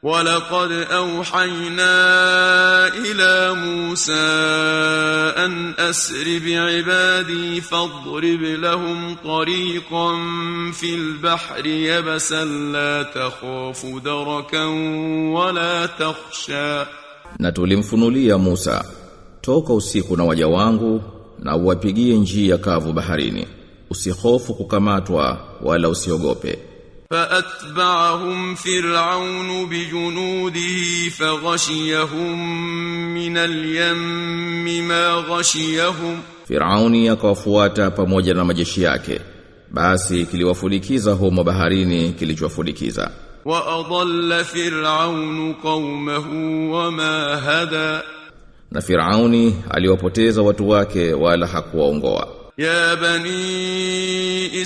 ولقد أوحينا إلى موسى أن أسر بعبادي فاضرب لهم طريقا في البحر يبسا لا تخاف دركا ولا تخشى Na tulimfunulia Musa, toka usiku na waja wangu na uwapigie njia kavu baharini. Usihofu kukamatwa wala usiogope. فأتبعهم فرعون بجنوده فغشيهم من اليم ما غشيهم Firauni akawafuata pamoja na majeshi yake. Basi kiliwafulikiza humo baharini kilichowafulikiza. وأضل فرعون قومه وما هدى Na Firauni aliwapoteza watu wake wala hakuwaongoa. يا بني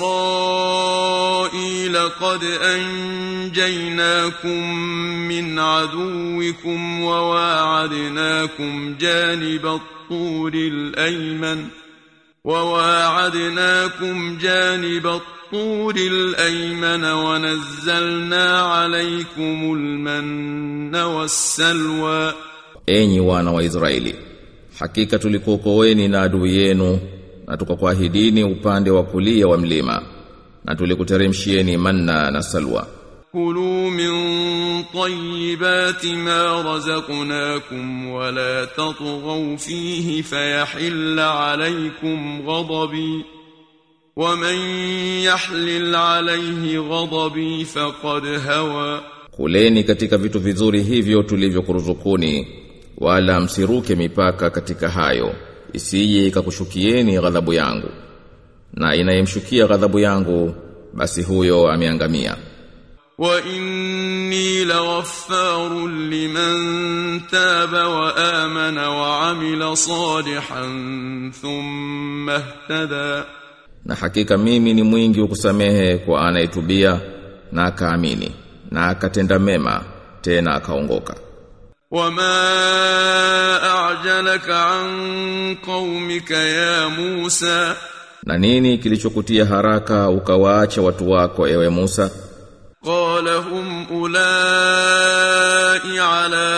إسرائيل قد أنجيناكم من عدوكم وواعدناكم جانب الطور الأيمن وواعدناكم جانب الطور الأيمن ونزلنا عليكم المن والسلوى Enyi wana wa Israeli, hakika tulikuokoeni na adui yenu na tukakuahidini upande wa kulia wa mlima na tulikuteremshieni manna na salwa. كلوا من طيبات ما رزقناكم ولا تطغوا فيه فيحل عليكم غضبي ومن يحلل عليه غضبي فقد هوى Kuleni katika vitu vizuri hivyo tulivyokuruzukuni wala msiruke mipaka katika hayo isije ikakushukieni ghadhabu yangu na inayemshukia ghadhabu yangu basi huyo ameangamia وإني لغفار لمن تاب وآمن وعمل صالحا ثم اهتدى na hakika mimi ni mwingi wa kusamehe kwa anayetubia na akaamini na akatenda mema tena akaongoka وما أعجلك عن قومك يا موسى na nini kilichokutia haraka ukawaacha watu wako ewe Musa قال هم أولئك على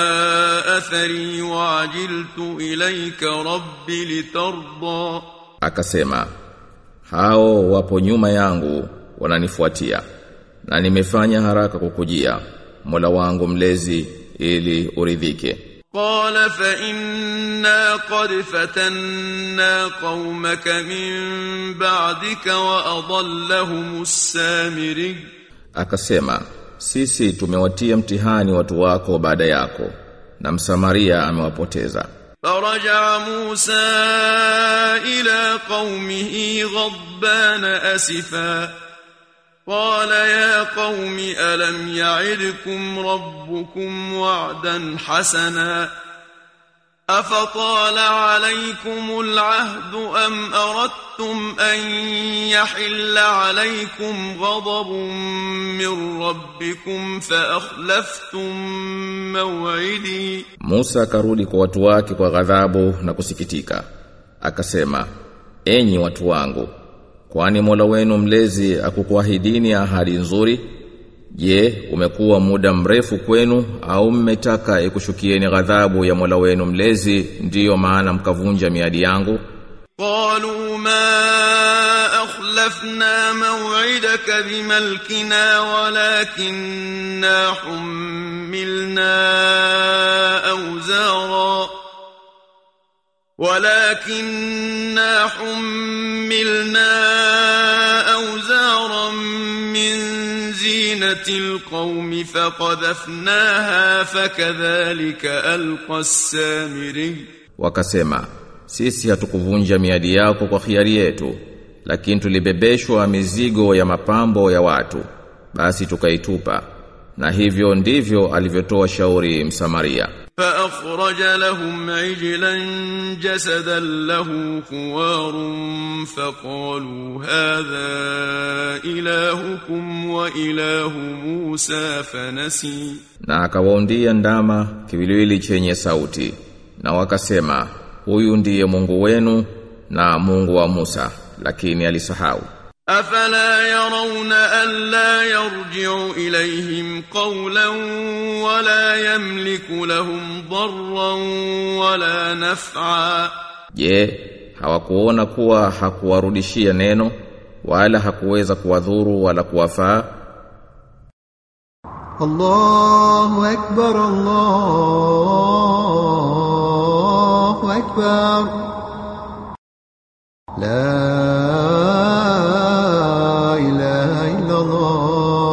أثري وعجلت إليك رب لترضى akasema hao wapo nyuma yangu wananifuatia na nimefanya haraka kukujia Mola wangu mlezi ili uridhike قال فإنا قد فتنا قومك من بعدك وأضلهم السامري akasema sisi tumewatia mtihani watu wako baada yako na msamaria amewapoteza فرجع موسى إلى قومه غضبان أسفا قال يا قوم ألم يعدكم ربكم وعدا حسنا أفطال عليكم العهد أم أردتم أن يحل عليكم غضب من ربكم فأخلفتم موعدي Musa akarudi kwa watu wake kwa ghadhabu na kusikitika akasema enyi watu wangu kwani Mola wenu mlezi akukuahidini ahadi nzuri je umekuwa muda mrefu kwenu au mmetaka ikushukieni ghadhabu ya Mola wenu mlezi ndiyo maana mkavunja miadi yangu قالوا ما أخلفنا موعدك بملكنا ولكننا حملنا أوزارا ولكننا حملنا أوزارا من زينة القوم فقذفناها فكذلك ألقى السامري wakasema sisi hatukuvunja miadi yako kwa khiari yetu lakini tulibebeshwa mizigo ya mapambo ya watu basi tukaitupa na hivyo ndivyo alivyotoa shauri msamaria فأخرج لهم عجلا جسدا له خوار فقالوا هذا إلهكم وإله موسى فنسي na akawaundia ndama kiwiliwili chenye sauti na wakasema huyu ndiye Mungu wenu na Mungu wa Musa lakini alisahau أفلا يرون ألا يرجع إليهم قولا ولا يملك لهم ضرا ولا نفعا Je, hawakuona kuwa hakuwarudishia neno wala hakuweza kuwadhuru wala kuwafaa? الله أكبر الله أكبر لا إله إلا الله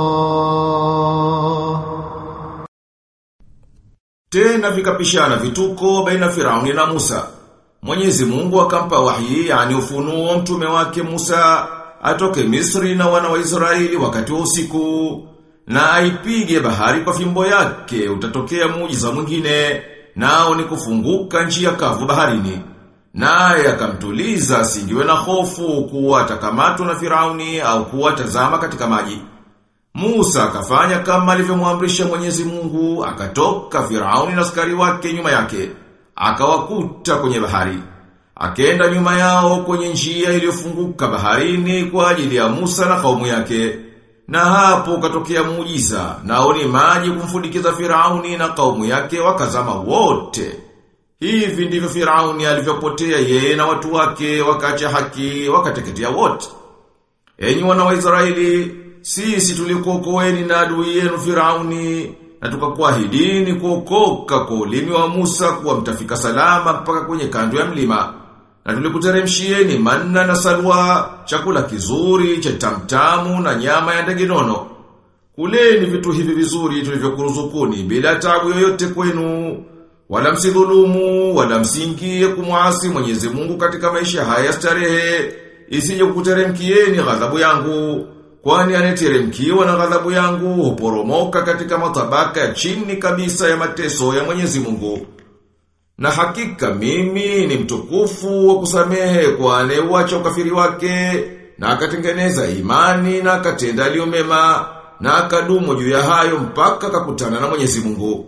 Tena vikapishana vituko baina Firauni na Musa. Mwenyezi Mungu akampa wahi yani ufunuo mtume wake Musa atoke Misri na wana wa Israeli wakati wa usiku na aipige bahari kwa fimbo yake utatokea muujiza mwingine nao ni kufunguka njia kavu baharini. Naye akamtuliza asingiwe na hofu kuwa atakamatwa na Firauni au kuwa tazama katika maji. Musa akafanya kama alivyomwamrisha Mwenyezi Mungu, akatoka Firauni na askari wake nyuma yake, akawakuta kwenye bahari. Akenda nyuma yao kwenye njia iliyofunguka baharini kwa ajili ya Musa na kaumu yake. Na hapo katokea muujiza, nao ni maji kumfudikiza Firauni na kaumu yake wakazama wote. Hivi ndivyo Firauni alivyopotea yeye na watu wake wakacha haki wakateketea wote. Enyi wana wa Israeli, sisi tulikuokoeni na adui yenu Firauni na tukakuahidini kuokoka kwa ulimi wa Musa kuwa mtafika salama mpaka kwenye kando ya mlima. Na tulikuteremshieni manna na salwa, chakula kizuri, cha tamtamu na nyama ya ndege nono. Kuleni vitu hivi vizuri tulivyokuruzukuni bila tabu yoyote kwenu. Wala msidhulumu, wala msingie kumwasi Mwenyezi Mungu katika maisha haya starehe, isije kukuteremkieni ghadhabu yangu. Kwani aneteremkiwa na ghadhabu yangu huporomoka katika matabaka ya chini kabisa ya mateso ya Mwenyezi Mungu. Na hakika mimi ni mtukufu wa kusamehe kwa anayeuacha ukafiri wake na akatengeneza imani na akatenda aliyo mema na akadumu juu ya hayo mpaka akakutana na Mwenyezi Mungu.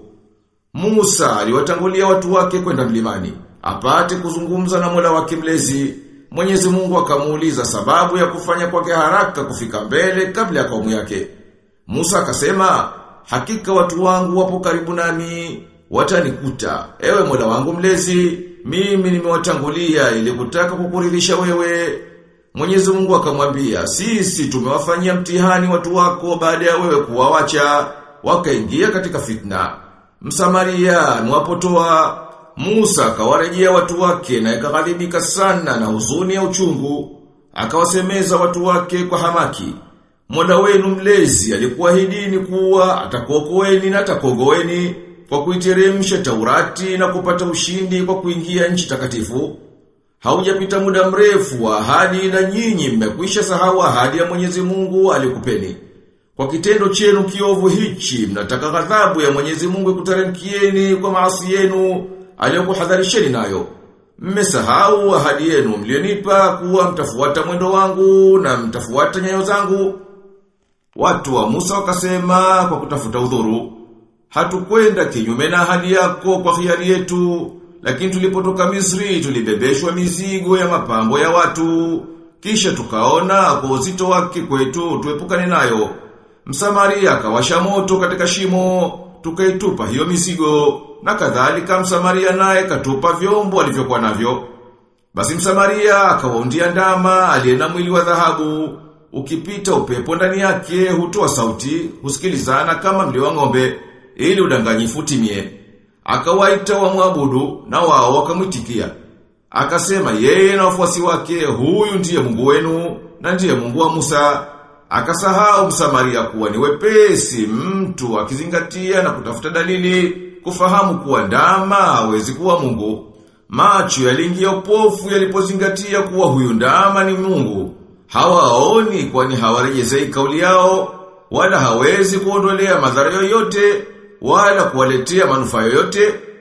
Musa aliwatangulia watu wake kwenda mlimani, apate kuzungumza na Mola wake mlezi. Mwenyezi Mungu akamuuliza sababu ya kufanya kwake haraka kufika mbele kabla ya kaumu yake. Musa akasema, hakika watu wangu wapo karibu nami, watanikuta. Ewe Mola wangu mlezi, mimi nimewatangulia ili kutaka kukuridhisha wewe. Mwenyezi Mungu akamwambia, sisi tumewafanyia mtihani watu wako baada ya wewe kuwawacha, wakaingia katika fitna. Msamaria mwapotoa Musa akawarejea watu wake na ikaghadhibika sana na huzuni ya uchungu. Akawasemeza watu wake kwa hamaki. Mola wenu mlezi alikuahidini kuwa atakuokoeni na atakuogoeni kwa kuiteremsha Taurati na kupata ushindi kwa kuingia nchi takatifu. Haujapita muda mrefu wa ahadi na nyinyi mmekwisha sahau ahadi ya Mwenyezi Mungu alikupeni. Kwa kitendo chenu kiovu hichi mnataka ghadhabu ya Mwenyezi Mungu ikuteremkieni kwa maasi yenu aliyokuhadharisheni nayo. Mmesahau ahadi yenu mlionipa kuwa mtafuata mwendo wangu na mtafuata nyayo zangu. Watu wa Musa wakasema kwa kutafuta udhuru, hatukwenda kinyume na ahadi yako kwa hiari yetu, lakini tulipotoka Misri tulibebeshwa mizigo ya mapambo ya watu, kisha tukaona kwa uzito wake kwetu tuepukane nayo. Msamaria akawasha moto katika shimo, tukaitupa hiyo mizigo, na kadhalika Msamaria naye katupa vyombo alivyokuwa navyo. Basi Msamaria akawaundia ndama aliye na mwili wa dhahabu, ukipita upepo ndani yake hutoa sauti, husikilizana kama mlio wa ng'ombe, ili udanganyifu utimie. Akawaita wamwabudu na wao wakamwitikia. Akasema yeye na wafuasi wake, huyu ndiye Mungu wenu na ndiye Mungu wa Musa. Akasahau Msamaria kuwa ni wepesi mtu akizingatia na kutafuta dalili kufahamu kuwa ndama hawezi kuwa Mungu. Macho yaliingia upofu yalipozingatia kuwa huyu ndama ni Mungu. Hawaoni kwani hawarejezei kauli yao wala hawezi kuondolea madhara yoyote wala kuwaletea manufaa yoyote